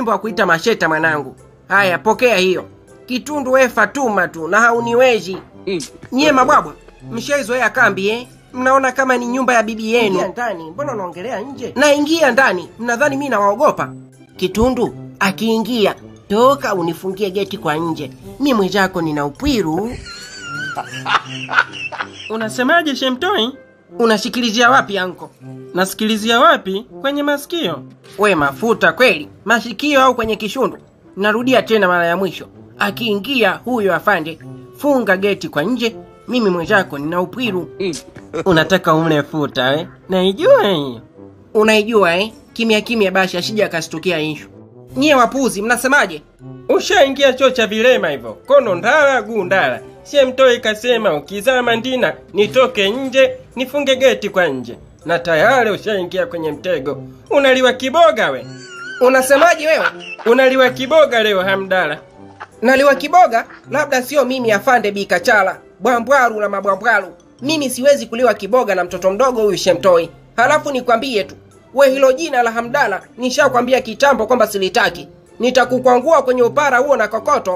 wimbo wa kuita masheta mwanangu. Haya, pokea hiyo. Kitundu we Fatuma tu na hauniwezi. Nyie mabwabwa, mshaizoea kambi eh? Mnaona kama ni nyumba ya bibi yenu. Ingia ndani, mbona unaongelea nje? Naingia ndani, mnadhani mi nawaogopa? Kitundu akiingia, toka unifungie geti kwa nje. Mi mwenzako nina upwiru. Unasemaje Shemtoi? Unashikilizia wapi anko? Nasikilizia wapi? Kwenye masikio. We mafuta kweli, masikio au kwenye kishundu? Narudia tena mara ya mwisho, akiingia huyo afande, funga geti kwa nje. Mimi mwenzako nina upwiru. Unataka umle futa eh? Naijua hiyo. Unaijua eh? Kimya kimya basi, asije akastukia ishu. Nyie wapuzi, mnasemaje? Ushaingia choo cha vilema hivyo, kono ndala guu ndala. Shemtoi kasema ukizama ndina nitoke nje nifunge geti kwa nje, na tayari ushaingia kwenye mtego. Unaliwa kiboga we, Unasemaje wewe? unaliwa kiboga leo Hamdala. Naliwa kiboga? Labda sio mimi afande Bikachala, bwambwaru na mabwambwaru. Mimi siwezi kuliwa kiboga na mtoto mdogo huyu Shemtoi. Halafu nikwambie tu, we hilo jina la Hamdala nishakwambia kitambo kwamba silitaki. Nitakukwangua kwenye upara huo na kokoto.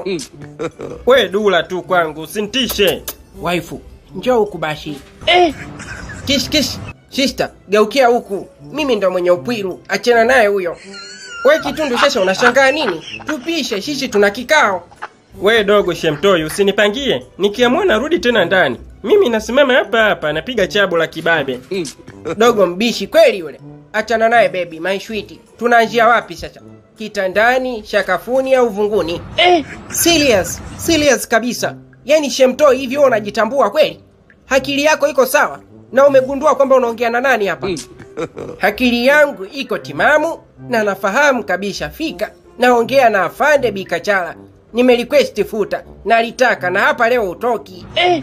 We dula tu kwangu, usintishe. Waifu, njoo huku bashi. Eh! Kish kish. Sister, geukia huku. Mimi ndo mwenye upwiru. Achana naye huyo. We Kitundu, sasa unashangaa nini? Tupishe, sisi tuna kikao. We dogo Shemtoi, usinipangie. Nikiamua narudi tena ndani. Mimi nasimama hapa hapa napiga chabo la kibabe. Dogo mbishi kweli yule. Achana naye baby, my sweet. Tunaanzia wapi sasa? Kitandani, shakafuni au vunguni? Eh, serious, serious kabisa. Yaani Shemtoi hivi wewe unajitambua kweli? Akili yako iko sawa? Na umegundua kwamba unaongea na nani hapa? Akili yangu iko timamu na nafahamu kabisa fika naongea na afande Bikachala. Nimerequest futa nalitaka na hapa leo utoki. Eh.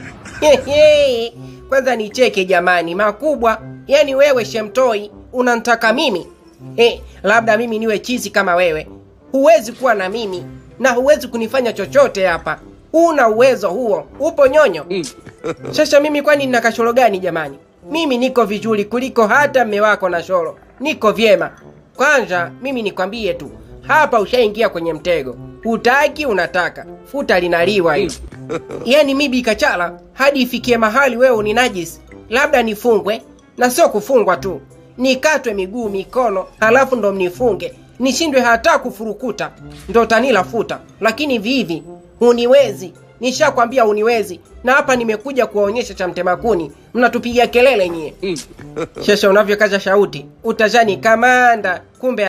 Hehe. Kwanza nicheke jamani, makubwa. Yaani wewe Shemtoi unantaka mimi? Eh, labda mimi niwe chizi kama wewe. Huwezi kuwa na mimi na huwezi kunifanya chochote hapa. Huna uwezo huo, upo nyonyo. Sasa mimi kwani nina kashoro gani jamani? Mimi niko vizuri kuliko hata mme wako na shoro. Niko vyema. Kwanza mimi nikwambie tu, hapa ushaingia kwenye mtego. Hutaki unataka, futa linaliwa hili. Yaani mi Bikachala, hadi ifikie mahali wewe ni najisi, labda nifungwe na sio kufungwa tu, nikatwe miguu mikono, halafu ndo mnifunge, nishindwe hata kufurukuta, ndo tanila futa. Lakini vivi huniwezi, nishakwambia huniwezi, na hapa nimekuja kuwaonyesha cha mtemakuni, mnatupigia kelele nyie. Shesha unavyokaza shauti, utazani kamanda, kumbe